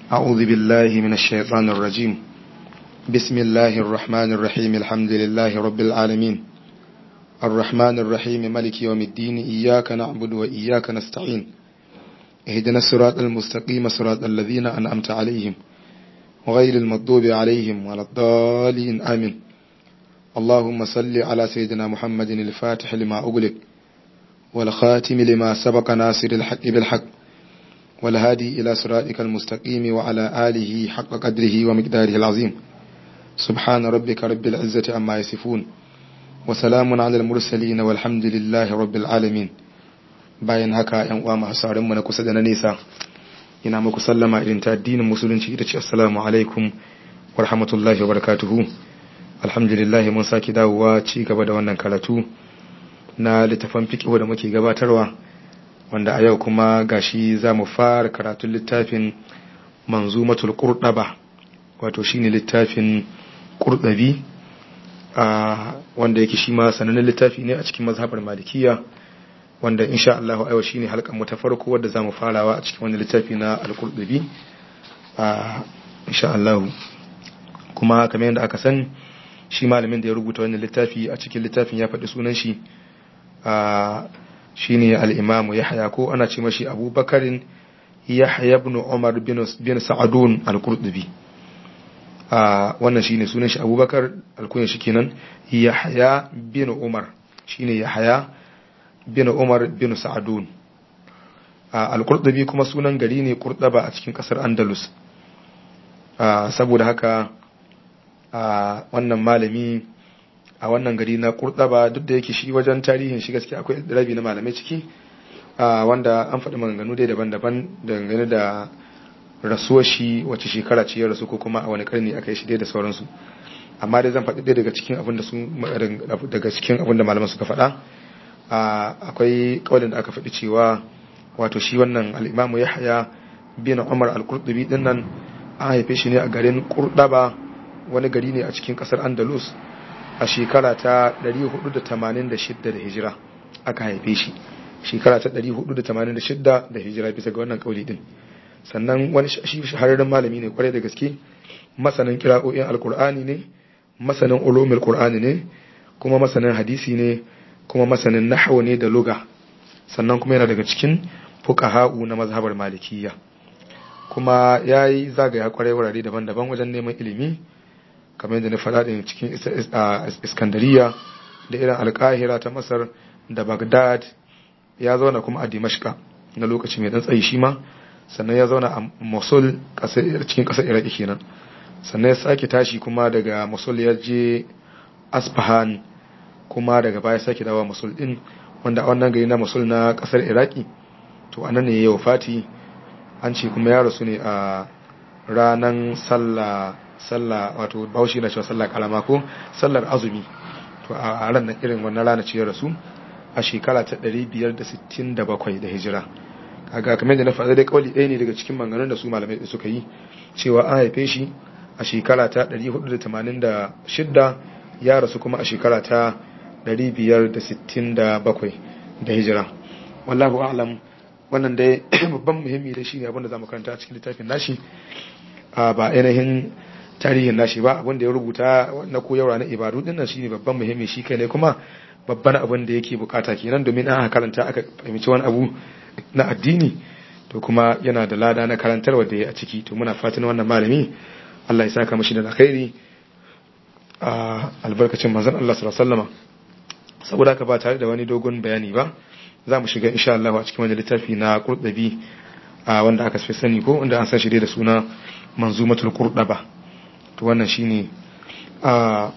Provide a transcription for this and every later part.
أعوذ بالله من الشيطان الرجيم بسم الله الرحمن الرحيم الحمد لله رب العالمين الرحمن الرحيم ملك يوم الدين إياك نعبد وإياك نستعين اهدنا الصراط المستقيم صراط الذين أنعمت عليهم وغير المغضوب عليهم ولا الضالين آمين اللهم صل على سيدنا محمد الفاتح لما أغلق والخاتم لما سبق ناصر الحق بالحق والهادي إلى صراطك المستقيم وعلى آله حق قدره ومقداره العظيم سبحان ربك رب العزة عما يصفون وسلام على المرسلين والحمد لله رب العالمين bayan haka ‘yan uwa masu mu na kusa da na nesa ina muku sallama irin ta addinin musulunci ita ce assalamu alaikum wa rahmatullahi wa barakatuhu alhamdulillah mun saki dawowa ci gaba da wannan karatu na littafin fiqh da muke gabatarwa wanda a yau kuma gashi za mu fara karatun littafin manzumatul qurdaba wato shine littafin qurdabi wanda yake shi ma sanannen littafi ne a cikin mazhabar malikiya wanda insha Allah aiwa shine halkan mu ta farko wadda zamu farawa a cikin wannan littafi na al-qurdabi insha Allah kuma kamar yadda aka san shi malamin da ya rubuta wannan littafi a cikin littafin ya faɗi sunan shi shine al-imamu yahya ko ana ce mashi abubakarin yahya ibn umar bin sa'adun al-qurtubi wannan shine sunan shi abubakar alkunya shi kenan yahya bin umar shine yahya bin umar bin sa'adun al-qurtubi kuma sunan gari ne qurtaba a cikin kasar andalus saboda haka wannan malami a wannan gari na kurɗaba duk da yake shi wajen tarihin shi gaskiya akwai rabi na malamai ciki wanda an faɗi maganganu dai daban-daban dangane da rasuwar shi wace shekara ce ya rasu ko kuma a wani karni aka yi shi dai da sauransu amma dai zan faɗi dai daga cikin abin da su daga cikin abin da malaman suka faɗa akwai kaulin da aka faɗi cewa wato shi wannan al-imamu yahya bin umar al-qurtubi din nan an haife shi ne a garin kurɗaba wani gari ne a cikin ƙasar andalus a shekara ta 486 da hijira aka haife shi shekara ta 486 da hijira bisa ga wannan kauli din sannan wani shi shahararren malami ne kwarai da gaske masanin kira'o'in alkur'ani ne masanin ulumul qur'ani ne kuma masanin hadisi ne kuma masanin nahwu ne da luga sannan kuma yana daga cikin fuqaha'u na mazhabar malikiyya kuma yayi zagaya kwarai wurare daban-daban wajen neman ilimi kamar yadda na faɗa ɗin cikin iskandariya da irin alkahira ta masar da bagdad ya zauna kuma a dimashka na lokaci mai ɗan tsayi shi ma sannan ya zauna a mosul cikin ƙasar iraki kenan sannan ya sake tashi kuma daga mosul ya je asfahan kuma daga baya sake dawa mosul ɗin wanda a wannan gari na mosul na ƙasar iraki to anan ne ya wafati an ce kuma ya rasu ne a ranar sallah sallah wato baushi na cewa sallah kalama ko sallar azumi to a ran irin wannan rana ce ya rasu a shekara ta 567 da hijira kaga kamar da na faɗa dai kawali ɗaya ne daga cikin maganganun da su malamai suka yi cewa an haife shi a shekara ta 486 ya rasu kuma a shekara ta 567 da hijira wallahu a'lam wannan dai babban muhimmi da shi ne abinda za mu karanta a cikin littafin nashi ba ainihin tarihin nashi ba abinda ya rubuta na koyarwa na ibadu din nan shine babban muhimmi shi kai ne kuma babban abin da yake bukata kenan domin an karanta aka fahimci wani abu na addini to kuma yana da lada na karantarwa da ya a ciki to muna fatan wannan malami Allah ya saka mashi da alkhairi a albarkacin manzon Allah sallallahu alaihi wasallama saboda haka ba tare da wani dogon bayani ba za mu shiga insha Allah a cikin wani littafi na Qurtubi wanda aka fi sani ko wanda an san shi da suna Manzumatul Qurdaba to wannan shine a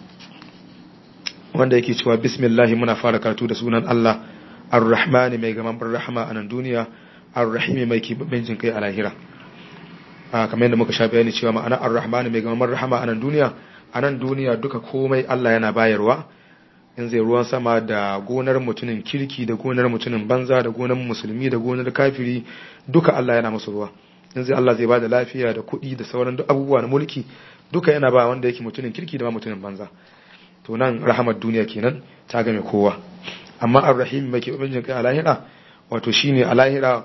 wanda yake cewa bismillah muna fara karatu da sunan Allah ar-rahmani mai gaman rahama a nan duniya ar-rahimi mai kibabin jin kai a lahira a kamar yadda muka sha bayani cewa ma'ana ar-rahmani mai gaman rahama a nan duniya a nan duniya duka komai Allah yana bayarwa in zai ruwan sama da gonar mutumin kirki da gonar mutumin banza da gonar musulmi da gonar kafiri duka Allah yana musu ruwa in zai Allah zai bada lafiya da kuɗi da sauran duk abubuwa na mulki duka yana ba wanda yake mutumin kirki da ma mutumin banza to nan rahamar duniya kenan ta game kowa amma ar-rahim mai ke ubangijin kai a lahira wato shine a lahira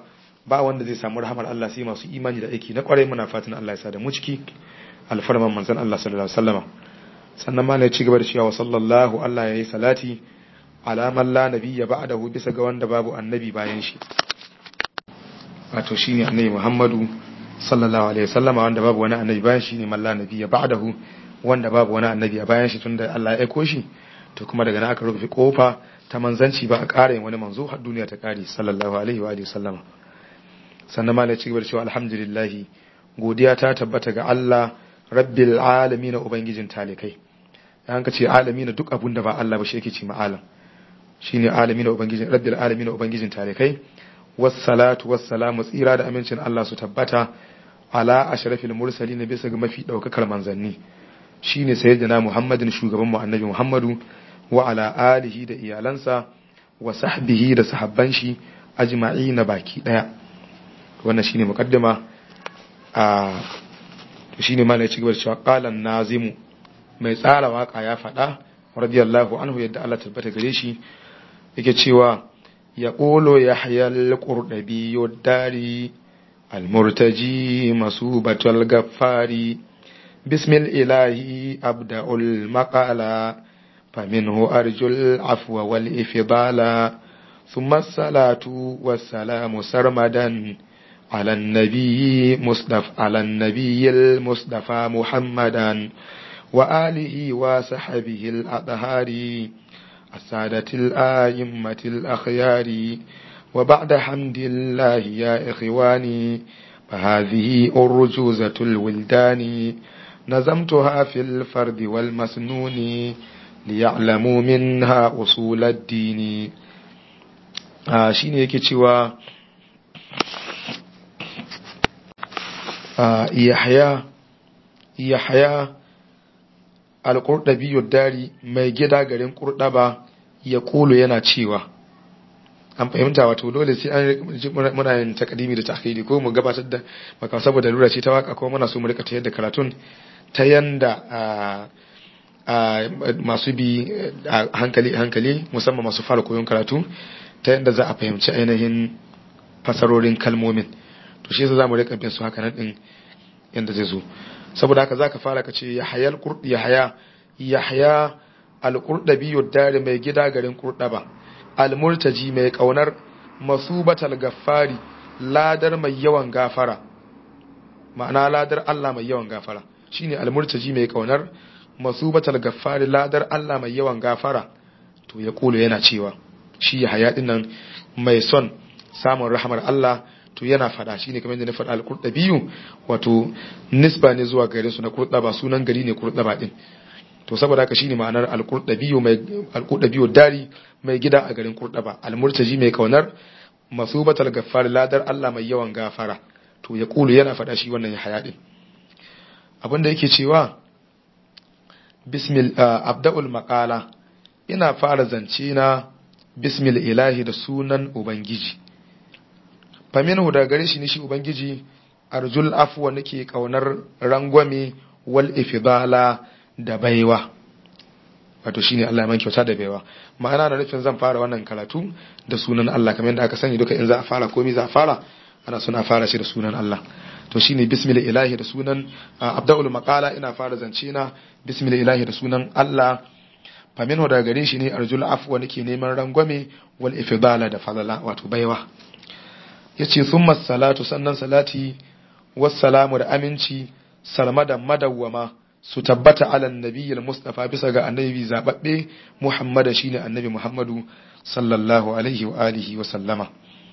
ba wanda zai samu rahamar Allah sai masu imani da aiki na kwarai muna fatan Allah ya sa da mu ciki alfarman manzon Allah sallallahu alaihi wasallama sannan malai ci gaba da cewa sallallahu Allah yayi salati ala man la nabiyya ba'dahu bisa ga wanda babu annabi bayan shi wato shine annabi Muhammadu sallallahu alaihi wasallama wanda babu wani annabi bayan shi ne man la nabiyya ba'dahu wanda babu wani annabi a bayan shi tunda Allah ya aiko shi to kuma daga nan aka rufe kofa ta manzanci ba a ƙara yin wani manzo har duniya ta ƙare sallallahu alaihi wa alihi sallama sannan malai ci gaba da cewa alhamdulillah godiya ta tabbata ga Allah rabbil alamin ubangijin talikai an ka ce alamin duk abun da ba Allah ba shi yake ce ma'alam shine alamin ubangijin rabbil alamin ubangijin talikai wassalatu wassalamu tsira da amincin Allah su tabbata ala ashrafil mursalin bisa ga mafi daukakar manzanni shine sayyidina Muhammadin shugaban mu annabi Muhammadu wa ala alihi da iyalansa wa sahbihi da sahabban shi ajma'ina baki daya wannan shine muqaddima a shine ma ne cigaba da cewa qalan nazimu mai tsara waka ya fada radiyallahu anhu yadda Allah tabbata gare shi yake cewa yaqulu yahya al-qurdabi yudari al-murtaji masubatul gaffari بسم الإله أبدأ المقالة فمنه أرجو العفو والإفضال ثم الصلاة والسلام سرمدا على النبي مصطفى على النبي المصطفى محمدا وآله وصحبه الأطهار السادة الآئمة الأخيار وبعد حمد الله يا إخواني فهذه أرجوزة الولدان نظمتها في الفرد والمسنون ليعلموا منها أصول الدين آه شيني yake cewa آه يحيى يحيى al-qurdabi dari mai gida garin qurdaba ya kulu yana cewa an fahimta wato dole sai an muna yin takadimi da takhiri ko mu gabatar da maka saboda lura ce ta waka ko muna so mu rika tayar da karatun ta yanda masu bi a hankali hankali musamman masu fara koyon karatu ta yanda za a fahimci ainihin fasarorin kalmomin to shi yasa zamu rika bin su haka nan din yanda zai zo saboda haka zaka fara ka ce yahya al-qurd yahya yahya al-qurdabi yudari mai gida garin qurdaba al-murtaji mai kaunar masubatal gaffari ladar mai yawan gafara ma'ana ladar Allah mai yawan gafara shine al-murtaji mai kaunar masubatal gaffari ladar Allah mai yawan gafara to ya kula yana cewa shi ya haya nan mai son samun rahamar Allah to yana fada shine kamar yadda na faɗa al-qurdabiyu wato nisba ne zuwa garin su na qurdaba sunan gari ne qurdaba din to saboda haka shine ma'anar al-qurdabiyu mai al-qurdabiyu dari mai gida a garin qurdaba al-murtaji mai kaunar masubatal gaffari ladar Allah mai yawan gafara to ya kulu yana fada shi wannan ya haya din abinda yake cewa bismil abda'ul maqala ina fara zance na bismil ilahi da sunan ubangiji faminhu da gare shi ne shi ubangiji arjul afwa nake kaunar rangwame wal ifdala da baiwa wato shine Allah man kyauta da baiwa ma'ana na nufin zan fara wannan karatu da sunan Allah kamar yadda aka sani duka in za a fara komai za a fara ana suna fara shi da sunan Allah to shine bismillah ilahi da sunan abdul maqala ina fara zance na bismillah ilahi da sunan Allah faminhu daga gare shi ne arjul afwa nake neman rangwame wal ifdala da falala wato baiwa yace thumma salatu sannan salati wassalamu da aminci salmada madawwama su tabbata ala nabiyyil mustafa bisa ga annabi zababbe muhammada shine annabi muhammadu sallallahu alaihi wa alihi wa sallama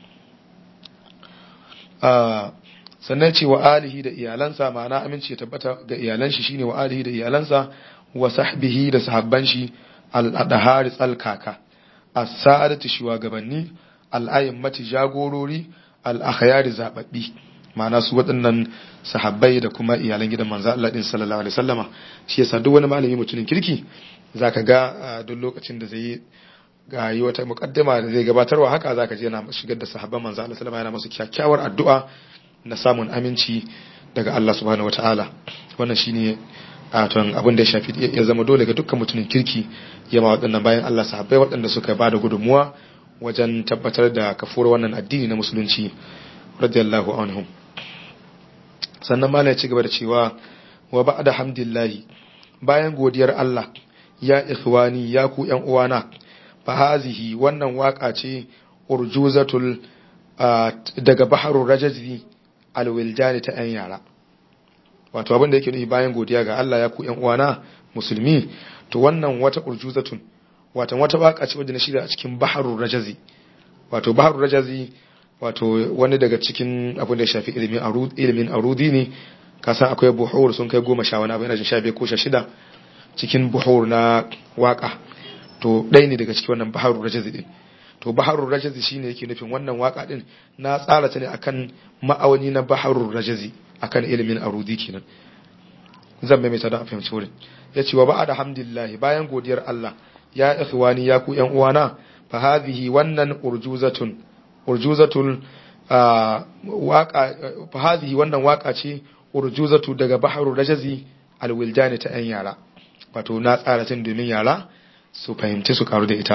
sannan ce wa alihi da iyalansa ma'ana aminci ya tabbata ga iyalan shi shine wa alihi da iyalansa wa sahbihi da sahabban shi al-adhari tsalkaka as-sa'adatu shugabanni al-a'immati jagorori al-akhyari zababbi ma'ana su waɗannan sahabbai da kuma iyalan gidan manzo Allah din sallallahu alaihi wasallama shi yasa duk wani malami mutumin kirki zaka ga duk lokacin da zai ga yi wata mukaddima da zai gabatarwa haka zaka je yana shigar da sahabban manzo Allah sallallahu alaihi yana musu kyakkyawar addu'a na samun aminci daga Allah subhanahu wataala wannan shine a ton abin da ya shafi ya zama dole ga dukkan mutumin kirki yama waɗannan bayan Allah sahabbai waɗanda suka bada gudunmuwa wajen tabbatar da kafuwar wannan addini na musulunci radiyallahu anhum sannan ma ya ci gaba da cewa wa ba'da hamdillahi bayan godiyar Allah ya ikhwani ya ku ƴan uwana fa hazihi wannan waka ce urjuzatul daga baharul rajazi alwiljani ta ƴan yara wato abin da yake nufi bayan godiya ga Allah ya ku ƴan uwana musulmi to wannan wata urjuzatun wato wata waka ce wadda na shirya a cikin baharul rajazi wato baharul rajazi wato wani daga cikin abin da ya shafi ilimin arudi ilimin arudi ne kasan akwai buhur sun kai goma sha wani abin da sha biyar ko sha shida cikin buhur na waka to ɗaya ne daga cikin wannan baharul rajazi din to baharul rajazi shine yake nufin wannan waka din na tsara ta ne akan ma'auni na baharul rajazi akan ilimin arudi kenan zan maimaita da a fahimci wurin ya ce wa ba'a da hamdillahi bayan godiyar Allah ya ikhwani ya ku yan uwana fa hadhihi wannan urjuzatun urjuzatul waqa fa hadhihi wannan waka ce urjuzatu daga baharul rajazi alwildani ta yan yara wato na tsara tun domin yara su fahimci su karu da ita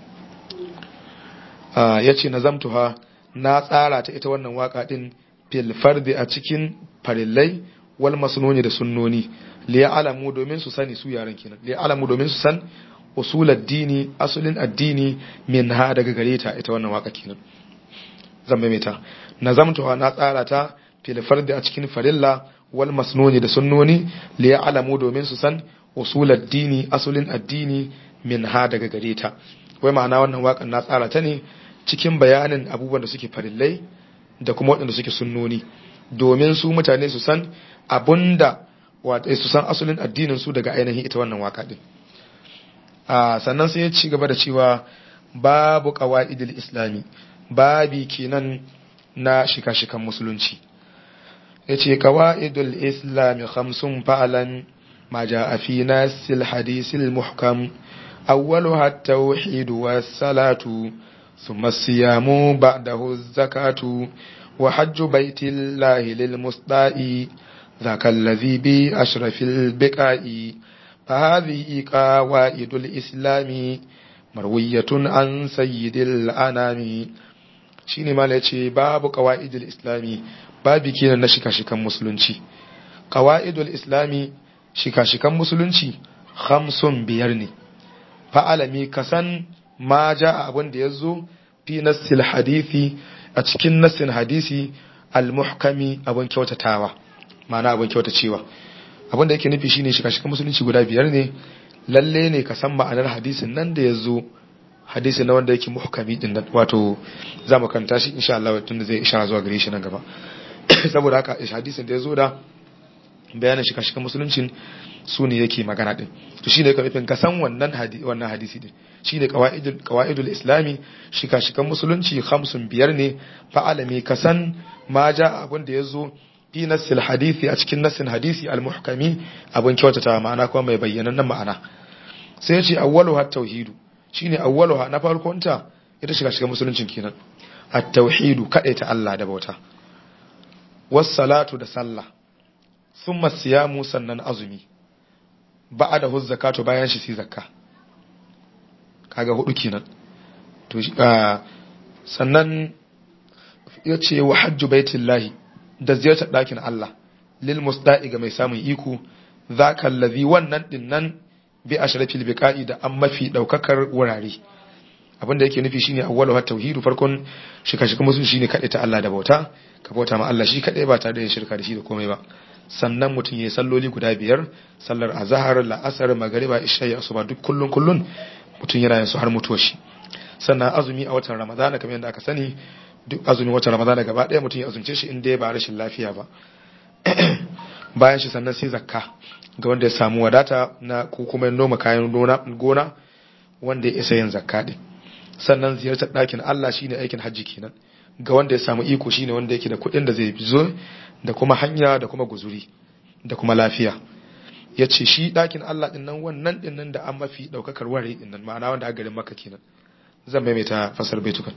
ya ce nazamtuha na tsara ta ita wannan waka din fil fardi a cikin farillai wal masnuni da sunnoni li ya'lamu domin su sani su yaran kenan li ya'lamu domin su san usul addini asulin addini min ha daga gare ta ita wannan waka kenan zan maimaita nazamtuha na tsara ta fil fardi a cikin farilla wal masnuni da sunnoni li ya'lamu domin su san usul addini asulin addini min ha daga gare ta wai ma'ana wannan wakan na tsara ta ne cikin bayanin abubuwan da suke farillai da kuma waɗanda suke sunnoni domin su mutane su san abunda wata su san asulin addinin su daga ainihin ita wannan waka din a sannan sai ya ci gaba da cewa babu qawaidil islami babi kenan na shika-shikan musulunci yace qawaidul islami khamsun fa'alan ma jaa fi nasil hadisil muhkam awwaluha at-tauhid was-salatu ثم الصيام بعده الزكاة وحج بيت الله للمصداء ذاك الذي بأشرف البقاء فهذه قواعد الإسلام مروية عن سيد الأنام shine ma ya ce babu qawaidul islami babu kenan na shika-shikan musulunci qawaidul islami shika-shikan musulunci khamsun biyar ne fa'alami kasan ma ja abin da ya zo fi nassil hadithi a cikin nassin hadisi al-muhkami abin kyautatawa ma'ana abin kyautacewa abin da yake nufi shine shiga shiga musulunci guda biyar ne lalle ne ka san ma'anar hadisin nan da ya zo hadisi na wanda yake muhkami din nan wato za mu kanta shi insha Allah tun da zai ishara zuwa gare shi nan gaba saboda haka hadisin da ya zo da bayanin shiga shiga musuluncin su ne yake magana din to shine ka nufin ka san wannan hadisi wannan hadisi din shine qawaidul qawaidul islami shika shikan musulunci khamsun biyar ne fa alami ka san ma ja abin da yazo fi nassil hadisi a cikin nassin hadisi al muhkami abin kyautata ma'ana kuma mai bayyanannen ma'ana sai yace awwaluha tauhidu shine awwaluha na farkon ta ita shiga shikan musuluncin kenan at tauhidu kadaita Allah da bauta was salatu da sallah thumma siyamu sannan azumi ba'a da zakatu bayan shi sai zakka kaga hudu kenan to sannan ya ce wa hajju baitillahi da ziyartar ɗakin Allah lil musda'i ga mai samun iko zaka allazi wannan dinnan bi ashrafil biqa'i da an mafi daukakar wurare abinda yake nufi shine awwalu hat tauhidu farkon shika shika musu shine kade ta Allah da bauta ka bauta ma Allah shi kadai ba tare da yin shirka da shi da komai ba sannan mutum yayi salloli guda biyar sallar azhar la'asar magriba isha ya asuba duk kullun kullun mutum yana yin su har mutuwar shi sannan azumi a watan ramadana kamar yadda aka sani duk azumin watan ramadana gaba ɗaya mutum ya azumce shi inda ya ba rashin lafiya ba bayan shi sannan sai zakka ga wanda ya samu wadata na ko kuma noma kayan gona wanda ya isa yin zakka din sannan ziyartar ɗakin Allah shine aikin hajji kenan ga wanda ya samu iko shine wanda yake da kuɗin da zai zo da kuma hanya da kuma guzuri da kuma lafiya ya ce shi ɗakin Allah ɗin nan wannan ɗin nan da an mafi ɗaukakar ware ɗin nan ma'ana wanda a garin maka kenan zan maimaita fasar baitukan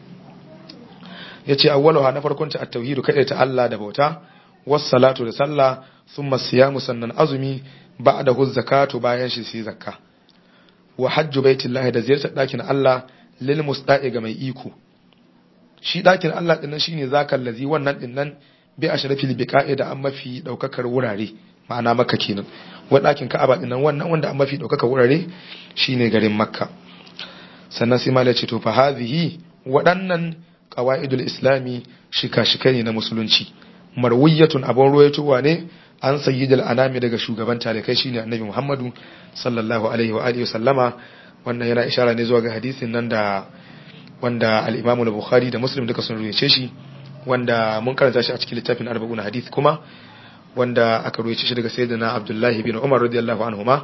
ya ce awwaluha na farkon ta at-tauhidu kaɗai ta Allah da bauta was salatu da sallah thumma siyamu sannan azumi ba'da hu zakatu bayan shi sai zakka wa hajju baitillahi da ziyartar ɗakin Allah lil musta'i ga mai iko shi dakin Allah din nan shine zakal ladhi wannan din nan bi ashrafil biqa'i da an mafi daukakar wurare ma'ana makka kenan wa dakin ka'aba din nan wannan wanda an mafi daukakar wurare shine garin makka sannan sai malai ce to fa hadhihi waɗannan qawaidul islami shika-shika ne na musulunci marwiyatun abun ruwaitowa ne an sayyidul anami daga shugaban talikai shine annabi Muhammadu sallallahu alaihi wa alihi sallama wannan yana ishara ne zuwa ga hadisin nan da wanda al-Imam al-Bukhari da Muslim duka sun ruwaye shi wanda mun karanta shi a cikin littafin arba'un hadith kuma wanda aka ruwaye shi daga sayyidina Abdullah bin Umar radiyallahu anhuma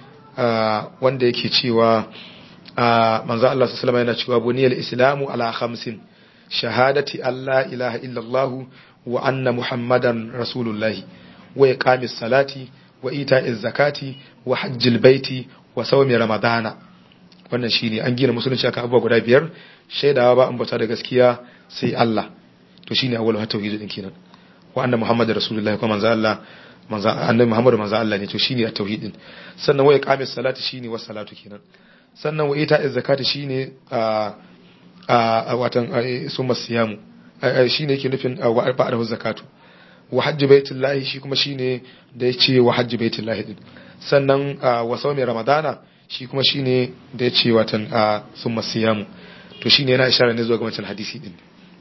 wanda yake cewa manzo Allah sallallahu alaihi wasallam yana cewa buniyal islamu ala khamsin shahadati alla ilaha illallah wa anna muhammadan rasulullahi wa iqamis salati wa ita'iz zakati wa hajjil baiti wa sawmi ramadana wannan shine an gina musulunci akan abubuwa guda biyar shaidawa ba ambata da gaskiya sai Allah to shine awwalu tauhid din kenan wa anna muhammadar rasulullahi kuma manzo Allah manzo annabi muhammadu manzo Allah ne to shine tauhid din sannan wa iqamis salati shine wa salatu kenan sannan wa ita'iz zakati shine a a watan summa siyamu shine yake nufin wa ba'da zakatu wa hajji baitullahi shi kuma shine da yace wa hajji baitullahi din sannan wa sawmi ramadana shi kuma shine da yace watan summa siyamu to shine yana ishara ne zuwa ga wancan hadisi din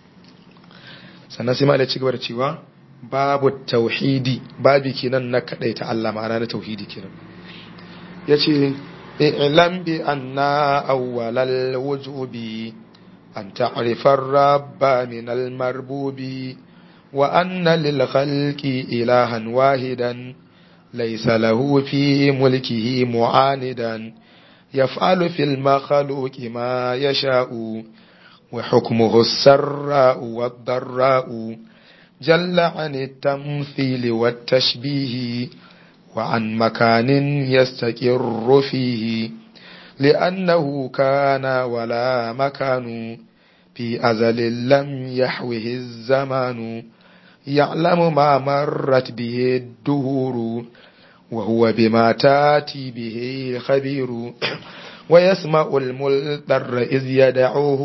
sannan sai malai ci gaba da cewa babu tauhidi babi kenan na kadaita Allah ma'ana na tauhidi kenan yace i'lam bi anna awwalal wujubi an ta'rifa ar-rabba min al-marbubi وأن للخلق إلها واحدا ليس له في ملكه معاندا يفعل في المخلوق ما يشاء وحكمه السراء والضراء جل عن التمثيل والتشبيه وعن مكان يستقر فيه لأنه كان ولا مكان في أزل لم يحوه الزمان يعلم ما مرت به الدهور وهو بما تاتي به خبير ويسمع الملتر إذ يدعوه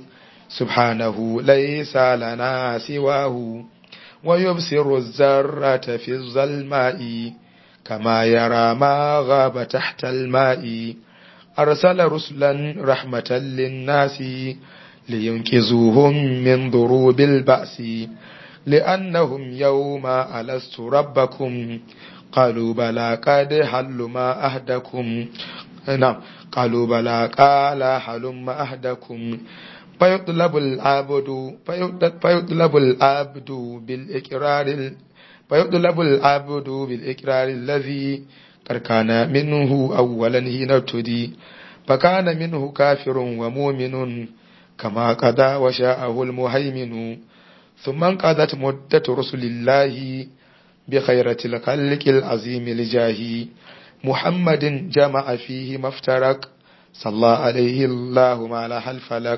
سبحانه ليس لنا سواه ويبصر الزرة في الظلماء كما يرى ما غاب تحت الماء أرسل رسلا رحمة للناس لينقذوهم من ضروب البأس لأنهم يوم ألست ربكم قالوا بلى قد حل ما أهدكم نعم قالوا بلى قال حل ما أهدكم فيطلب العبد فيطلب العبد بالإقرار فيطلب العبد بالإقرار الذي كان منه أولا هنا ابتدي فكان منه كافر ومؤمن كما قضى وشاءه المهيمن ثم انقضت مدة رسل الله بخيرة الخلق العظيم لجاه محمد جمع فيه ما افترق صلى عليه الله ما لها الفلك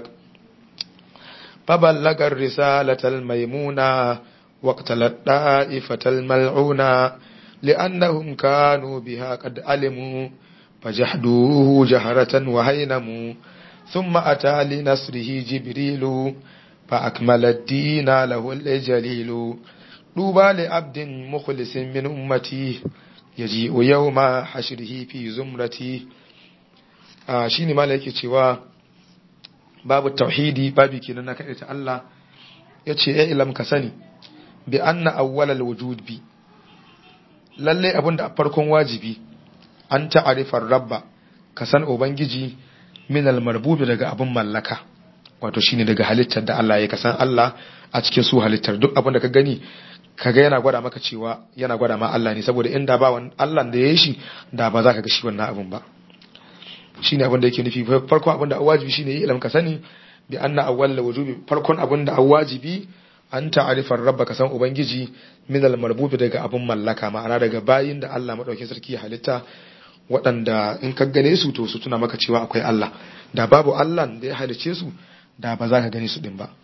فبلغ الرسالة الميمونة واقتلت طائفة الملعونة لأنهم كانوا بها قد علموا فجحدوه جهرة وهينموا ثم أتى لنصره جبريل فأكمل الدين له الجليل طوبى لعبد مخلص من أمتي يجيء يوم حشره في زمرتي آه شيني ما yake cewa babu tauhidi babu kenan na kaɗai ta Allah ya ce ya ilam ka sani bi anna awwalal wujud bi lalle abin da a farkon wajibi an ta'arifar rabba ka san ubangiji min almarbubi daga abin mallaka wato shine daga halittar da Allah ya kasan Allah a cikin su halittar duk abin da ka gani kaga yana gwada maka cewa yana gwada ma Allah ne saboda inda ba wani Allah da ya yi shi da ba za ka ga shi wannan abin ba shine abin da yake nufi farkon abin da wajibi shine yi ilm ka sani bi anna awwal wujubi farkon abin da wajibi an ta'arifar rabba ka san ubangiji min almarbubi daga abin mallaka ma'ana daga bayin da Allah madaukakin sarki ya halitta waɗanda in ka gane su to su tuna maka cewa akwai Allah da babu Allah da ya halice su da ba za ka gane su din ba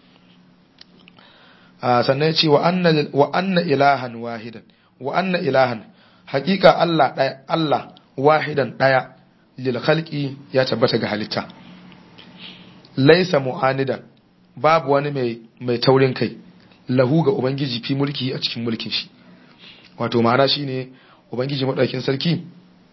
sannan ya ce wa anna ilahan wahidan wa anna ilahan hakika Allah ɗaya Allah wahidan ɗaya lil khalqi ya tabbata ga halitta laisa mu'anidan babu wani mai mai taurin kai lahu ga ubangiji fi mulki a cikin mulkin shi wato ma'ana shine ubangiji madaukakin sarki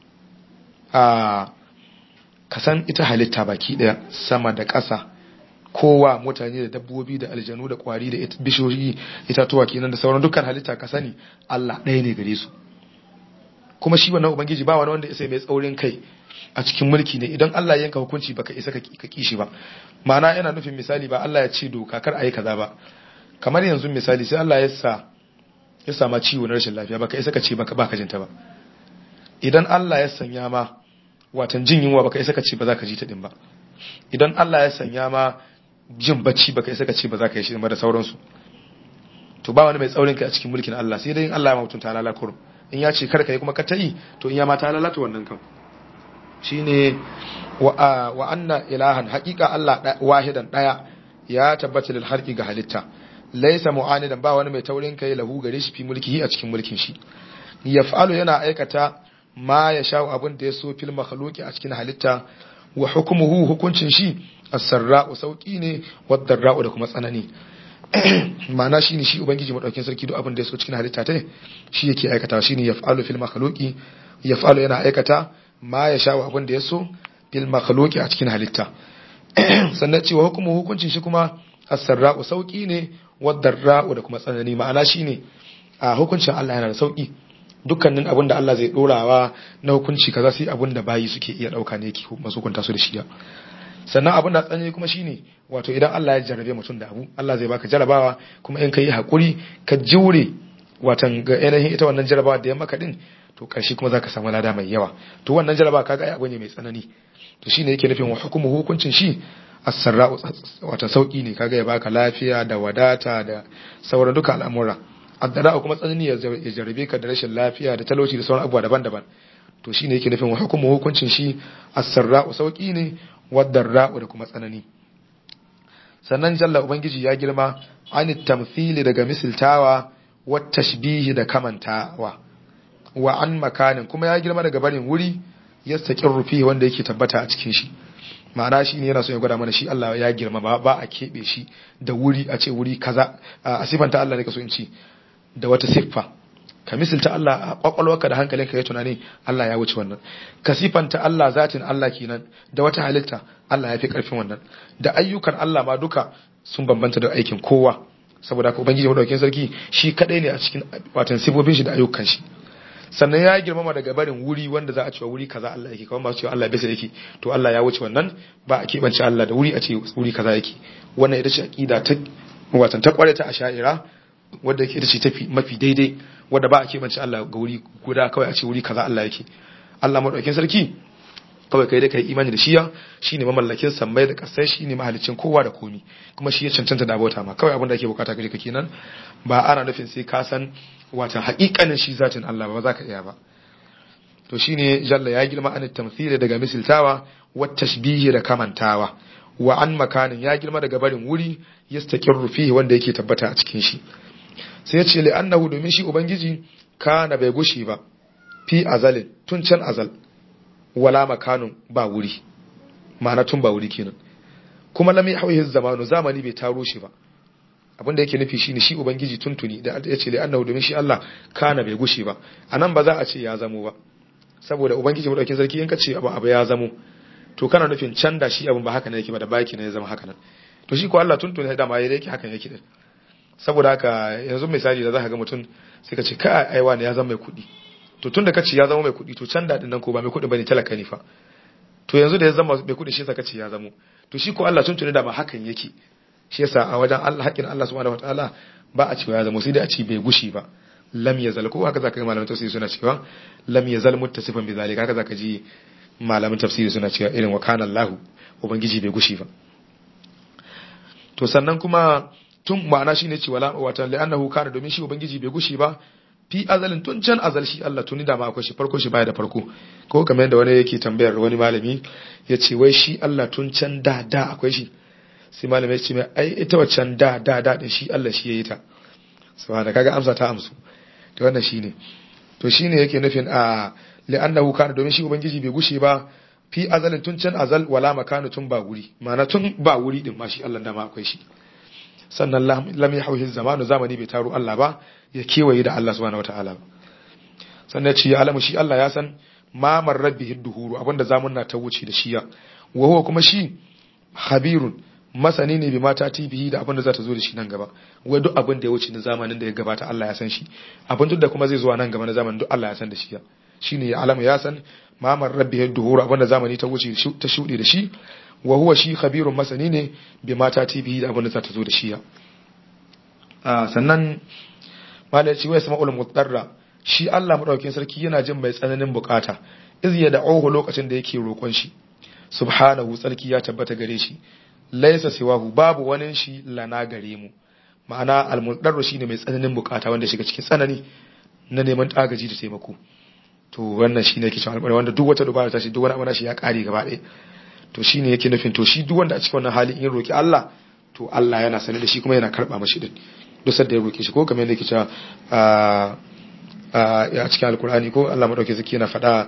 a kasan ita halitta baki daya sama da ƙasa kowa mutane da dabbobi da aljanu da kwari da bishiyoyi itatuwa kenan da sauran dukkan halitta ka sani Allah ɗaya ne gare su kuma shi wannan ubangiji ba wani wanda ya sai mai tsaurin kai a cikin mulki ne idan Allah ya yanka hukunci baka isa ka kishi ba ma'ana yana nufin misali ba Allah ya ce doka kar a yi kaza ba kamar yanzu misali sai Allah ya sa ya sama ciwo na rashin lafiya baka isa ka ce baka baka jinta ba idan Allah ya sanya ma watan jin yunwa baka isa ka ce ba za ka ji ta din ba idan Allah ya sanya ma jin bacci baka isa ka ce ba za ka yi shi ba da sauransu to ba wani mai tsaurin kai a cikin mulkin Allah sai dai in Allah ya mutunta halala kurum in ya ce kar ka yi kuma ka ta yi to in ya ma ta lalata wannan kan shine wa wa anna ilahan haqiqa Allah wahidan daya ya tabbata lil harqi ga halitta laysa mu'anidan ba wani mai taurin kai lahu gare shi fi mulkihi a cikin mulkin shi yaf'alu yana aikata ma ya sha abin da ya so fil makhluqi a cikin halitta wa hukumuhu hukuncin shi as-sarra'u sauki ne wad-darra'u da kuma tsanani ma'ana shine shi ubangiji madaukin sarki duk abin da ya so cikin halitta ta shi yake aikata shine yaf'alu fil makhluqi yaf'alu yana aikata ma ya sha abin da ya so fil makhluqi a cikin halitta sannan cewa hukumu hukuncin shi kuma as-sarra'u sauki ne wad-darra'u da kuma tsanani ma'ana shine a hukuncin Allah yana da sauki dukkanin abin da Allah zai dorawa na hukunci kaza sai abin da bayi suke iya dauka ne yake masu hukunta su da shi sannan abin da tsanani kuma shine wato idan Allah ya jarabe mutum da abu Allah zai baka jarabawa kuma in ka yi hakuri ka jure watan ga ainihin ita wannan jarabawa da ya maka din to karshe kuma zaka samu lada mai yawa to wannan jarabawa kaga ai abu ne mai tsanani to shine yake nufin wa hukumu hukuncin shi as-sarra'u wata sauki ne kaga ya baka lafiya da wadata da sauran duka al'amura addara kuma tsanani ya jarabe ka da rashin lafiya da talauci da sauran abubuwa daban-daban to shine yake nufin wa hukumu hukuncin shi as-sarra'u sauki ne wadarra'u da kuma tsanani sannan jalla ubangiji ya girma an tamthili daga misiltawa wa tashbihi da kamantawa wa an makanin kuma ya girma daga barin wuri yastaqir rufi wanda yake tabbata a cikin shi ma'ana shi ne yana so ya gwada mana shi Allah ya girma ba ba a keɓe shi da wuri a ce wuri kaza a sifanta Allah ne ka so in ci da wata siffa ka misalta Allah a kwakwalwarka da hankalinka ya tunani Allah ya wuce wannan ka sifanta Allah zatin Allah kenan da wata halitta Allah ya fi karfin wannan da ayyukan Allah ma duka sun bambanta da aikin kowa saboda haka ubangiji madaukakin sarki shi kadai ne a cikin watan sifofin shi da ayyukan shi sannan ya girmama daga barin wuri wanda za a cewa wuri kaza Allah yake kawai ba su cewa Allah bisa yake to Allah ya wuce wannan ba a keɓance Allah da wuri a ce wuri kaza yake wannan ita ce aqida ta watan ta kware ta asha'ira wadda yake ita ce tafi mafi daidai wadda ba a keɓance Allah ga wuri guda kawai a ce wuri kaza Allah yake Allah madaukakin sarki kawai kai dai kai imani da shiya shine mamallakin sammai da kasai shine mahalicin kowa da komi kuma shi ya cancanta da abota ma kawai abin da ake bukata gare ka kenan ba ana nufin sai ka san watan haƙiƙanin shi zatin Allah ba za ka iya ba to shine jalla ya girma an tamthila daga misiltawa wa tashbihi da kamantawa wa an makanin ya girma daga barin wuri yastaqirru fihi wanda yake tabbata a cikin shi sai ya ce li annahu domin shi ubangiji kana bai gushi ba fi azalin tun can azal wala makanun ba wuri ma'ana tun ba wuri kenan kuma lam yahwihi zamanu zamani bai taro shi ba abin da yake nufi shine shi ubangiji tuntuni da ya ce li annahu domin shi Allah kana bai gushi ba anan ba za a ce ya zamo ba saboda ubangiji madaukin sarki in ka ce abu abu ya zamo to kana nufin can da shi abin ba haka ne yake ba da baki ne ya zama haka nan to shi ko Allah tuntuni da ma yake hakan yake din saboda haka yanzu misali da za ka ga mutum sai ka ce ka aiwa ne ya zama mai kuɗi to tun da ka ce ya zama mai kuɗi to can daɗin nan ko ba mai kuɗi bane talaka ne fa to yanzu da ya zama mai kuɗi shi yasa ka ce ya zamo to shi ko Allah tuntuni da ba hakan yake shi yasa a wajen Allah haƙin Allah subhanahu wataala ba a cewa ya zamo sai dai a ce bai gushi ba lam yazal ko haka zaka ga malaman tafsiri suna cewa lam yazal muttasifan bi zalika haka zaka ji malaman tafsiri suna cewa irin wa kana Allah ubangiji bai gushi ba to sannan kuma tun ma'ana shine cewa wata li'annahu kana domin shi ubangiji bai gushi ba fi azalin tun can azal shi Allah tuni da ma akwai shi farko shi baya da farko ko kamar yadda wani yake tambayar wani malami ya ce wai shi Allah tun can da da akwai shi sai malami ya ce mai ai ita waccan da da da din shi Allah shi yayi ta subhana kaga amsa ta amsu to wannan shine to shine yake nufin a li'annahu kana domin shi ubangiji bai gushe ba fi azalin tun can azal wala makanu tun ba wuri ma'ana tun ba wuri din ma shi Allah da ma akwai shi sannan lam yahwihi zamanu zamani bai taro Allah ba ya kewaye da Allah subhanahu wataala ba sannan ce ya alamu shi Allah ya san ma marrabbihi duhuru abinda zamunna ta wuce da shiya wa huwa kuma shi habirun masani ne bi mata tibihi da abin da za ta zo da shi nan gaba wai duk abin da ya wuce na zamanin da ya gabata Allah ya san shi abin duk da kuma zai zuwa nan gaba na zamanin duk Allah ya san da shi shine ya alama ya san mamar rabbi duhuru abin da zamani ta wuce ta shuɗe da shi wa huwa shi khabirun masani ne bi mata tibihi da abin da za ta zo da shi sannan malai ce wai sama'ul mutarra shi Allah madaukakin sarki yana jin mai tsananin bukata iz ya da'uhu lokacin da yake roƙon shi subhanahu tsarki ya tabbata gare shi laisa siwahu babu wani shi lana gare mu ma'ana almudarru shine mai tsananin bukata wanda shiga cikin tsanani na neman agaji da taimako to wannan shine yake cewa alƙawari wanda duk wata dubara ta shi duk wani abu shi ya kare gaba ɗaya to shine yake nufin to shi duk wanda a cikin wannan hali in roki Allah to Allah yana sane da shi kuma yana karba mashi din duk sanda ya roke shi ko kamar yadda yake cewa a cikin alkur'ani ko Allah madauke zaki yana faɗa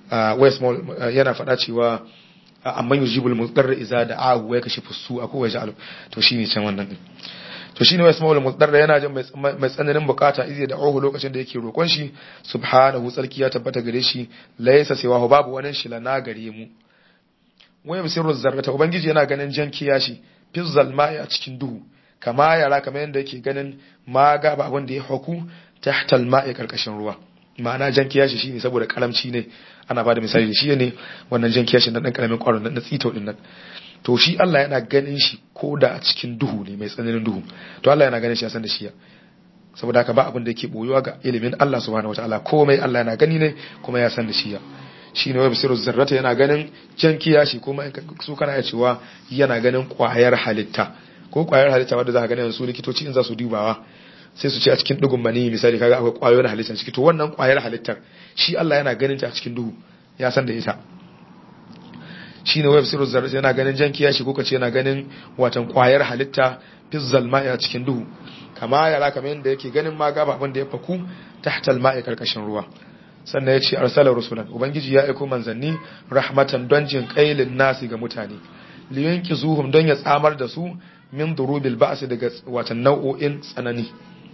yana faɗa cewa amma yujibul mudarra iza da'ahu wa yakashifu su'a ko yaj'alu to shine can wannan din to shine wai ismaul mudarra yana jin mai tsananin bukata izi da'ahu lokacin da yake roƙon shi subhanahu tsarki ya tabbata gare shi laysa siwahu babu wani shi lana gare mu wai bisirru zarrata ubangiji yana ganin jan kiyashi fi zalma'i a cikin duhu kama yara kamar yadda yake ganin ma gaba abin da ya haku tahta al-ma'i karkashin ruwa ma'ana jan kiyashi shine saboda karamci ne ana bada misali da shi ne wannan jan kiyashi na dan karamin kwaron na tsito din nan to shi Allah yana ganin shi ko da a cikin duhu ne mai tsananin duhu to Allah yana ganin shi ya san da shi saboda haka ba abin da yake boyuwa ga ilimin Allah subhanahu wataala komai Allah yana gani ne kuma ya san da shi shine wai bisiru zarrata yana ganin jan kiyashi kuma su kana ya cewa yana ganin kwayar halitta ko kwayar halitta wanda za ka gani su likitoci in za su dubawa sai su ce a cikin dugun mani misali kaga akwai kwayoyin halittar ciki to wannan kwayar halittar shi Allah yana ganin ta a cikin duhu ya san da ita shine web sirru zarrat yana ganin jan kiyashi ko kace yana ganin watan kwayar halitta fizzal ma'i a cikin duhu kama yara kamar yadda yake ganin ma gaba abin da ya faku tahtal ma'i karkashin ruwa sannan ya ce arsala rusulan ubangiji ya aiko manzanni rahmatan don jin kailin nasi ga mutane liyanki zuhum don ya tsamar da su min durubil ba'si daga watan nau'o'in tsanani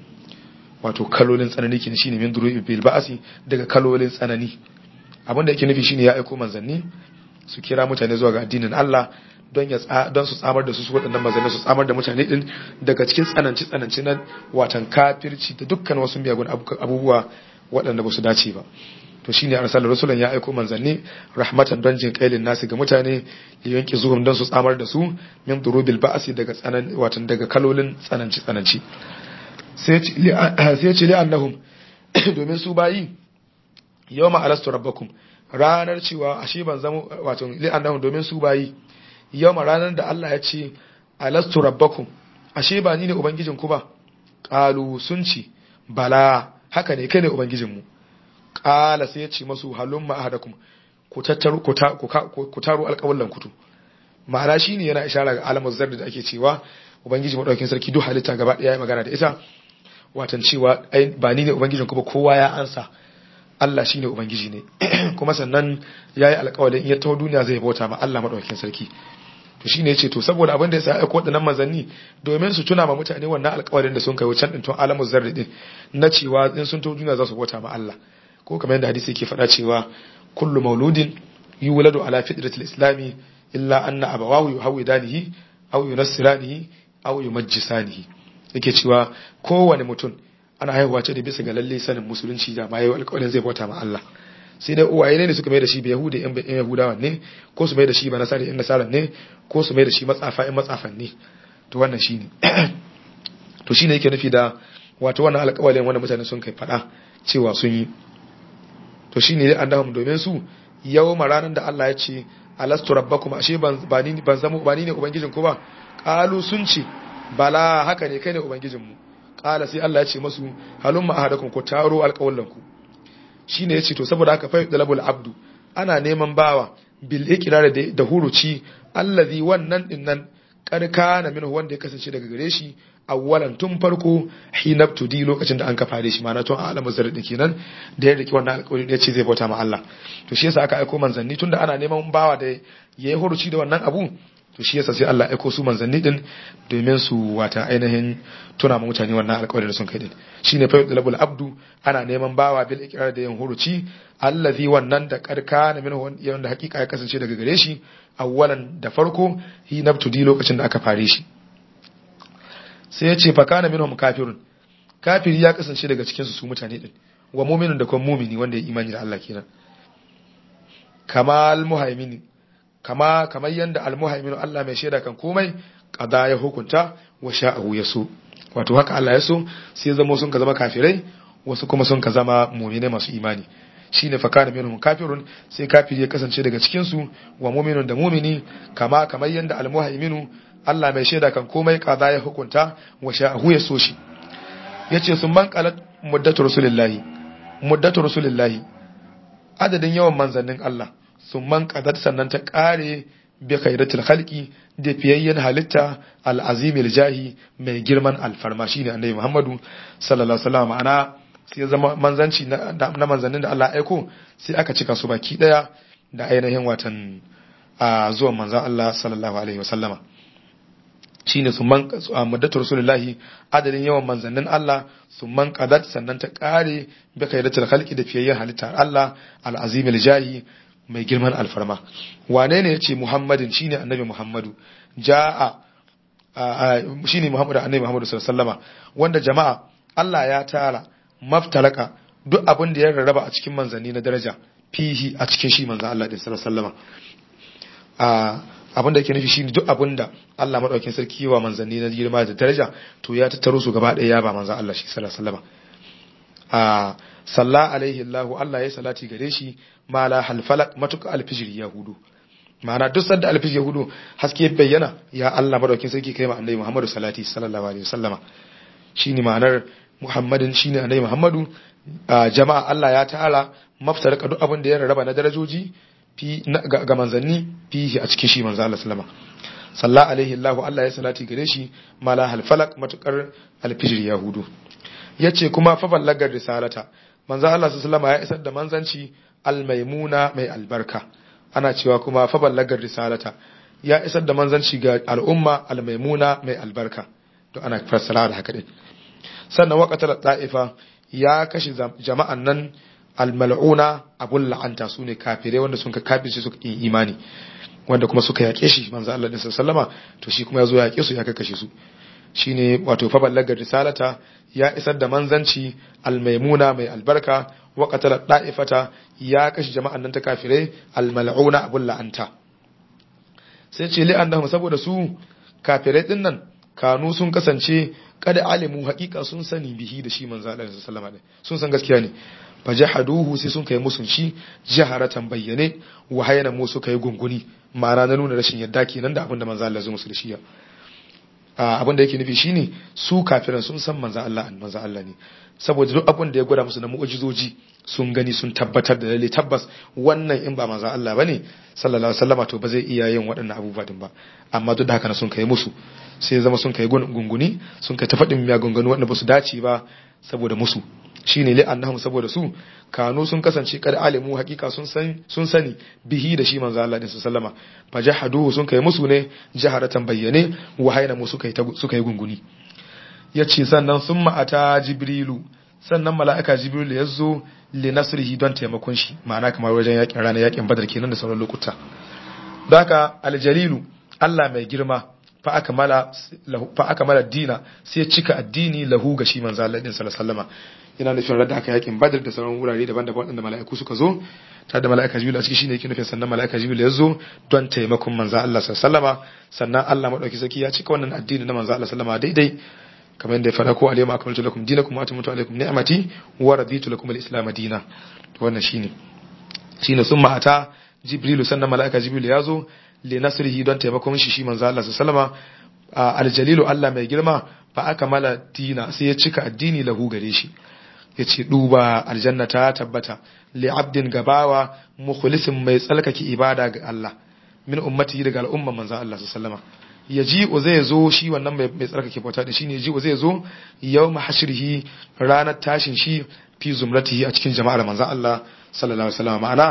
wato kalolin tsanani kin shine min durubil ba'si daga kalolin tsanani abin da yake nufi shine ya aiko manzanni su kira mutane zuwa ga addinin Allah don ya don su tsamar da su su waɗannan manzanni su tsamar da mutane din daga cikin tsananci tsananci na watan kafirci da dukkan wasu miyagun abubuwa waɗanda ba su dace ba to shine arsalar rasulan ya aiko manzanni rahmatan don jin kailin nasu ga mutane ya yanke zuhum don su tsamar da su min durubil ba'asi daga tsanan watan daga kalolin tsananci tsananci sai ya ce li annahum domin su bayi yawma alastu rabbakum ranar cewa ashe ban zama wato li annahum domin su bayi yawma ranar da Allah ya ce alastu rabbakum ashe ba ni ne ubangijin ku ba qalu sun ci bala haka ne kai ne ubangijinmu ƙala sai ya ce masu halun ma'ahadakum ku tattaru ku taro alƙawallan kutu ma'ana shi ne yana ishara ga alamar zarda da ake cewa ubangiji maɗaukin sarki duk halitta gaba ɗaya ya magana da ita watan cewa ba ni ne ubangijin ba kowa ya ansa Allah shi ne ubangiji ne kuma sannan ya yi alƙawalin in ya taho duniya zai bauta ma Allah maɗaukin sarki to shine yace to saboda abin da ya sa aiko wadannan manzanni domin su tuna ma mutane wannan alƙawarin da sun kai wucin din tun alamu zarri din na cewa in sun to duniya za su bauta ma Allah ko kamar yadda hadisi yake faɗa cewa kullu mauludin yuladu ala fitratil islami illa anna abawahu yuhawidanihi aw yunassiranihi aw yumajjisanihi yake cewa kowane mutum ana haihuwa ce da bisa ga lalle sanin musulunci da ma yayi alƙawarin zai bauta ma Allah sai dai uwaye ne suka mai da shi ba yahudi yan yahudawa ne ko su mai da shi ba nasari yan nasaran ne ko su mai da shi matsafa yan matsafan ne to wannan shine to shine yake nufi da wato wannan alƙawalin wanda mutane sun kai fada cewa sun yi to shine dai annahum domin su yawma ranar da Allah ya ce alastu rabbakum ashe ban ba ni ban zama ba ni ne ubangijin ku ba qalu sun ce bala haka ne kai ne ubangijin mu qala sai Allah ya ce masu halumma ahadakum ku taro alƙawallan ku shine yace to saboda haka fa dalabul abdu ana neman bawa bil iqrar da da huruci allazi wannan dinnan karkana minhu wanda ya kasance daga gare shi awwalan tun farko hinabtudi lokacin da an kafa da shi ma'ana tun alamu zarri kenan da ya riki wannan alƙawari da yace zai bauta ma Allah to shi yasa aka aiko manzanni tunda ana neman bawa da yayi huruci da wannan abu to shi yasa sai Allah ya aiko su manzanni din domin su wata ainihin tuna ma mutane wannan alƙawarin da sun kai din shine fa yudlabul abdu ana neman bawa bil iqrar da yin huruci allazi wannan da karkana min wanda hakika ya kasance daga gare shi awwalan da farko hi nabtudi lokacin da aka fare shi sai ya ce fa kana minhum kafirun kafiri ya kasance daga cikin su su mutane din wa mu'minun da kuma mu'mini wanda ya imani da Allah kenan kamal muhaimini kama kamar yanda almuhaimin Allah mai shaida kan komai qada ya hukunta wa sha'ahu yaso wato haka Allah ya so sai zama sun ka zama kafirai wasu kuma sun ka zama mu'mine masu imani shine fa kana minhum kafirun sai kafiri ya kasance daga cikin su wa mu'minun da mu'mini kama kamar yanda almuhaiminu Allah mai shaida kan komai qada ya hukunta wa sha'ahu yaso shi yace sun man qalat muddatu rasulillahi muddatu rasulillahi adadin yawan manzannin Allah sun man kadar sannan ta kare bi khairatul khalqi da fiyayyen halitta al'azimil jahi mai girman alfarma shine annabi Muhammadu sallallahu alaihi wasallam ma'ana sai zama manzanci na manzannin da Allah aiko sai aka cika su baki daya da ainihin watan zuwan manzan Allah sallallahu alaihi wasallama shine sun man muddatu rasulullahi adadin yawan manzannin Allah sun man qadat sannan ta kare bi khairatul khalqi da fiyayyen halitta Allah al'azimil jahi mai girman alfarma wane ne yace Muhammadin shine annabi Muhammadu jaa shine Muhammadu annabi Muhammadu sallallahu alaihi wasallama wanda jama'a Allah ya tara maftalaka duk abin da ya rarraba a cikin manzanni na daraja fihi a cikin shi manzan Allah din sallallahu alaihi wasallama abin da yake nufi shine duk abin da Allah madaukakin sarki wa manzanni na girma da daraja to ya tattaro su gaba ɗaya ya ba manzan Allah shi sallallahu alaihi wasallama a salla alaihi Allah Allah ya salati gare shi mala halfalak matuka alfijir yahudu ma'ana duk sanda alfijir yahudu haske bayyana ya Allah madaukakin sarki kai ma annabi Muhammadu salati sallallahu alaihi wasallama shine ma'anar Muhammadin shine annabi Muhammadu jama'a Allah ya ta'ala maftaraka duk abin da ya rarraba na darajoji fi ga manzanni fihi a cikin shi manzo Allah sallama salla alaihi Allah Allah ya salati gare shi mala halfalak matukar alfijir yahudu yace kuma fa ballagar risalata manzo Allah sallama ya isar da manzanci almaimuna mai albarka ana cewa kuma fa ballagar risalata ya isar da manzanci ga al'umma almaimuna mai albarka to ana fassara da haka din sannan waqatal ta'ifa ya kashe jama'an nan almal'una abun la'anta su ne kafirai wanda sun ka kafirce suka yi imani wanda kuma suka yaƙe shi manzo Allah din sallama to shi kuma ya zo ya yaƙe su ya kashe su shine wato fa ballagar risalata ya isar da manzanci almaimuna mai albarka wa qatala da'ifata ya kashe jama'an nan ta kafirai almal'una abun la'anta sai ce li'annahum saboda su kafirai din nan kanu sun kasance kada alimu haƙiƙa sun sani bihi da shi manzo Allah sallallahu alaihi sun san gaskiya ne fa jahaduhu sai sun kai musun shi jaharatan bayyane wa hayana mu suka yi gunguni ma'ana na nuna rashin yadda kenan da abin da manzo Allah zai musu da shi abin da yake nufi shine su kafiran sun san manzo Allah manzo Allah ne saboda duk abin da ya gwada musu na mu'ujizoji sun gani sun tabbatar da lalle tabbas wannan in ba manzo Allah bane sallallahu alaihi wasallama to ba zai iya yin waɗannan abubuwa din ba amma duk da haka sun kai musu sai zama sun kai gunguni sun kai ta faɗin miya gungunu waɗanda ba su dace ba saboda musu shine li annahum saboda su kanu sun kasance kad alimu hakika sun san sun sani bihi da shi manzo Allah din sallama fa jahaduhu sun kai musu ne jaharatan bayyane wa hayna mu suka yi suka yi gunguni yace sannan summa ata jibrilu sannan mala'ika jibrilu ya zo li nasrihi don taimakon shi ma'ana kamar wajen yakin ranar yakin badar kenan da sauran lokuta don haka aljalilu Allah mai girma fa aka mala dina sai cika addini lahu ga shi manzo Allah din sallallahu alaihi wasallam yana nufin radda aka yakin badar da sauran wurare daban-daban waɗanda mala'iku suka zo ta da mala'ika jibril a ciki shine yake nufin sannan mala'ika jibril ya zo don taimakon manzo Allah sallallahu alaihi sannan Allah madauki saki ya cika wannan addini na manzo Allah sallallahu alaihi daidai kamar yadda ya fara ko alayhi akmaltu lakum dinakum wa atamtu alaykum ni'mati wa raditu lakum al-islam dinan wannan shine shine summa ata jibril sannan mala'ika jibril ya zo li nasrihi don taimakon shi shi manzo Allah sallallahu alaihi aljalilu Allah mai girma fa aka mala dina sai ya cika addini lahu gare shi yace duba aljanna ta tabbata li abdin gabawa mukhlisin mai tsalkake ibada ga Allah min ummati daga al'umma manzo Allah sallallahu alaihi yaji zai zo shi wannan mai tsarkake bauta da shine yaji zai zo yawma hashrihi ranar tashin shi fi zumratihi a cikin jama'ar manzo Allah sallallahu alaihi wasallam ma'ana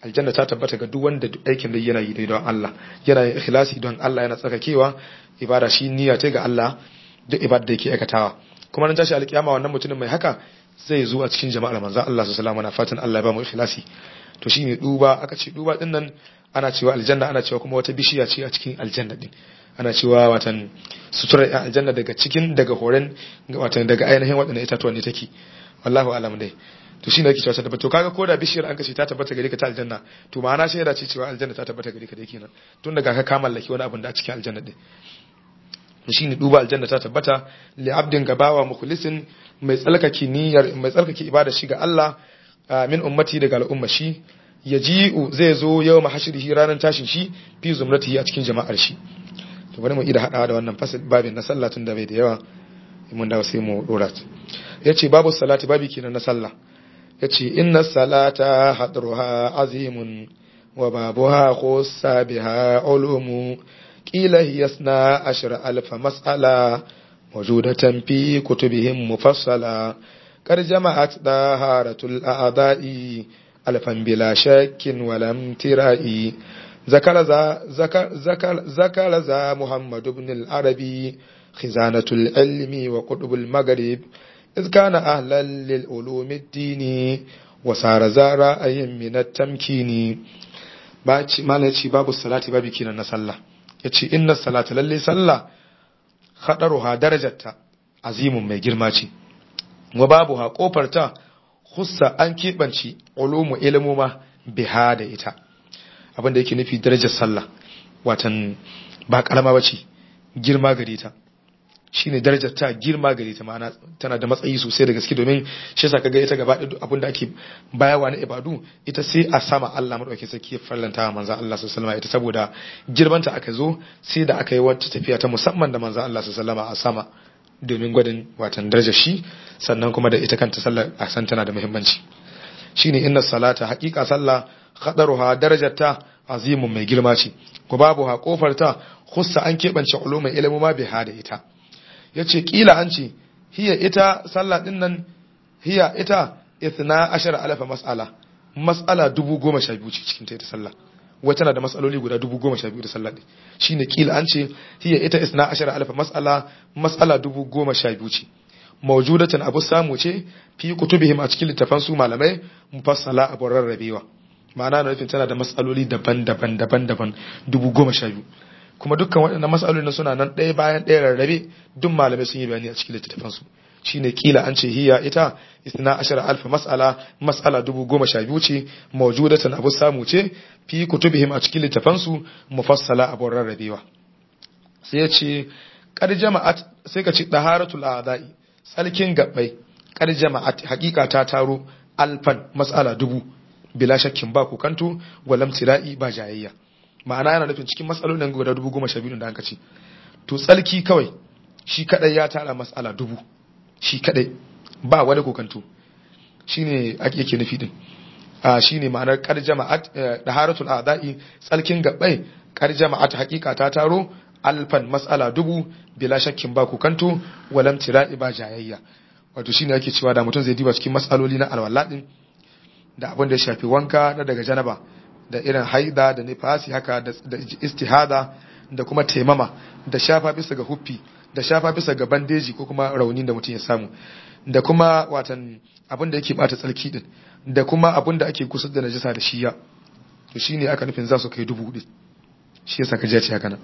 aljanna ta tabbata ga duk wanda aikin da yana yi dai don Allah yana yin ikhlasi don Allah yana tsarkakewa ibada shi niyya ta ga Allah duk ibada da yake aikatawa kuma nan tashi alkiyama wannan mutumin mai haka zai zo a cikin jama'ar manzon Allah sallallahu alaihi fatan Allah ya ba mu ikhlasi to shine duba aka ce duba din nan ana cewa aljanna ana cewa kuma wata bishiya ce a cikin aljanna din ana cewa watan suturar aljanna daga cikin daga horen watan daga ainihin waɗannan itatuwan ne take wallahu alam dai to shine yake cewa ta tabbata to kaga ko da bishiyar an kace ta tabbata gare ka ta aljanna to ma'ana shaida ce cewa aljanna ta tabbata gare ka dai kenan tun daga ka ka mallaki wani abin da a cikin aljanna din to shine duba aljanna ta tabbata li abdin gabawa mukhlisin mai tsalkake niyyar mai tsalkake ibada shi ga Allah min ummati daga al'umma shi yaji'u zai zo yau mahashirihi ranar tashin shi fi zumratihi a cikin jama'ar shi to bari mu ida hadawa da wannan fasil babin na sallah tun da bai da yawa mun dawo sai mu dora yace babu salati babi kenan na sallah yace inna salata hadruha azimun wa babuha khussa biha ulumu qila hiya isna ashra alf mas'ala mawjudatan fi kutubihim mufassala قد جمعت دهارة الأعضاء ألفا بلا شك ولم ترائي ذكر ذا ذكر ذكر ذكر ذا محمد بن العربي خزانة العلم وقطب المغرب إذ كان أهلا للعلوم الدين وصار ذا رأي من التمكين ما نتي باب الصلاة باب كينا نسلا يتي إن الصلاة للي صلى خطرها درجة عظيم mai girma ce wa babu ha kofarta hussa an keɓanci ulumu ilmuma biha da ita abinda yake nufi darajar sallah watan ba kalama bace girma gare ta shine darajar ta girma gare ta ma'ana tana da matsayi sosai da gaske domin shi yasa kaga ita gaba da abinda ake bayawa na ibadu ita sai a sama Allah madaukakin sarki ya farlanta manzon Allah sallallahu alaihi ita saboda girmanta aka zo sai da aka yi wata tafiya ta musamman da manzon Allah sallallahu alaihi a sama domin gwadin watan darajar shi sannan kuma da ita kanta sallar a san tana da muhimmanci shine inna salata haqiqa sallah khadaruha darajarta azimun mai girma ce ko babu ha kofar ta khussa an kebance ulumul ilmu ma biha da ita yace kila an ce hiya ita sallah din nan hiya ita ithna ashara alafa mas'ala mas'ala dubu goma sha biyu ce cikin ta ita sallah wai tana da matsaloli guda dubu goma sha biyu da sallah ɗin shi ne kila an ce hiya ita isna ashara alfa mas'ala mas'ala dubu goma sha biyu ce mawjudatan abu samu ce fi kutubihim a cikin littafan su malamai mufassala abu rarrabewa ma'ana na nufin tana da matsaloli daban-daban daban-daban dubu goma sha biyu kuma dukkan waɗannan matsaloli suna nan ɗaya bayan ɗaya rarrabe duk malamai sun yi bayani a cikin littafan su shine kila an ce hiya ita isna ashara alfa mas'ala mas'ala dubu goma sha biyu ce mawjudatan abu samu ce fi kutubihim a cikin littafansu mufassala abun rarrabewa sai ya ce kar jama'at sai ka ci daharatul a'da'i tsalkin gabbai kar jama'at hakika ta taro alfan mas'ala dubu bila shakkin ba kukanto walam tira'i ba jayayya ma'ana yana nufin cikin matsalolin guda dubu goma sha biyu da aka ce to tsalki kawai shi kadai ya tara mas'ala dubu shi kadai ba wani kokanto shine ake yake nufi din a shine ma'anar kar jama'at daharatul a'da'i tsalkin gabbai kar jama'at hakika ta taro alfan mas'ala dubu bila shakkin ba kokanto walam tira'i ba jayayya wato shine ake cewa da mutum zai diba cikin mas'aloli na alwala din da abin da ya shafi wanka na daga janaba da irin haida da nifasi haka da istihada da kuma taimama da shafa bisa ga huffi da shafa bisa ga bandeji ko kuma raunin da mutum ya samu da kuma watan abin da yake bata tsarki din da kuma abin da ake kusa da najisa da shiya to shine aka nufin za su kai dubu hudu shi yasa ka ce haka nan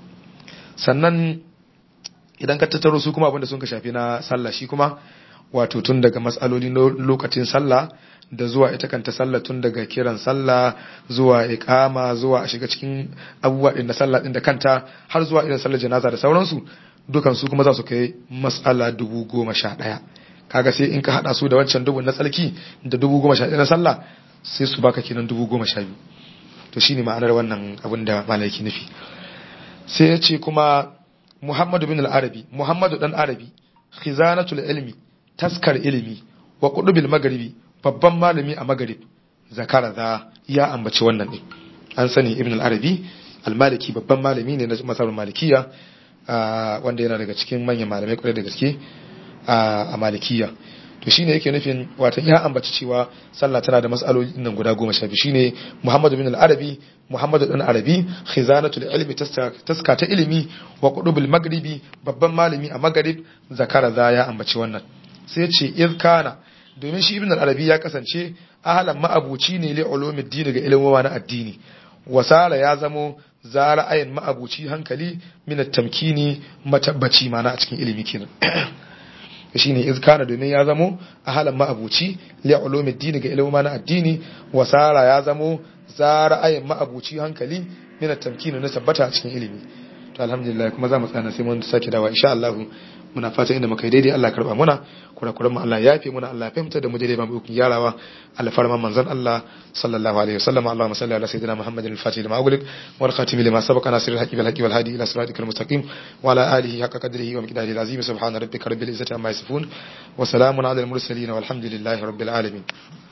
sannan idan ka tattaro su kuma abin da sun ka shafi na sallah shi kuma wato tun daga matsaloli lokacin sallah da zuwa ita kanta sallah tun daga kiran sallah zuwa iqama zuwa a shiga cikin abubuwa din na sallah din da kanta har zuwa irin sallar janaza da sauransu dukan su kuma za su kai mas'ala dubu goma sha ɗaya kaga sai in ka haɗa su da wancan dubu na tsarki da dubu goma sha ɗaya na sallah sai su baka kenan dubu goma sha biyu to shine ma'anar wannan abin da malaki nufi sai ya ce kuma muhammadu bin al-arabi muhammadu dan arabi khizanatul ilmi taskar ilimi wa qudubil magharibi babban malami a magharib zakara za ya ambaci wannan din an sani ibn al-arabi al-maliki babban malami ne na masarautar malikiya wanda yana daga cikin manyan malamai kwarai da gaske a malikiya to shine yake nufin watan ya ambaci cewa sallah tana da mas'aloli nan guda goma sha biyu shine Muhammad bin al-Arabi Muhammad dan Arabi khizanatul ilmi taska ta ilimi wa qudubul maghribi babban malami a maghrib zakara za ya ambaci wannan sai ce iz kana domin shi ibn al-Arabi ya kasance ahlan ma'abuci ne li ulumid din ga ilimin na addini wasara ya zamo zara ayin ma'abuci hankali min at-tamkini matabbaci mana a cikin ilimi kenan shine izkana domin ya zamo a halin ma'abuci li ulumid din ga ilimin na addini wasara ya zamo zara ayin ma'abuci hankali min at-tamkini na tabbata a cikin ilimi to alhamdulillah kuma za mu tsana sai mun sake dawa insha Allah muna fatan inda muka yi daidai Allah karba muna kurakuran mu Allah ya yafe muna Allah ya fahimta da mu daidai ba mu ikon yarawa alfarman manzon Allah sallallahu alaihi wasallam Allahumma salli ala sayyidina Muhammadin al-fatih lima ughliq wal khatim lima sabaqa nasir al-haqi bil haqi wal hadi ila siratikal mustaqim wa ala alihi haqqa qadrihi wa miqdarihi al-azim subhana rabbika rabbil izzati amma yasifun wa salamun ala al-mursalin walhamdulillahi rabbil alamin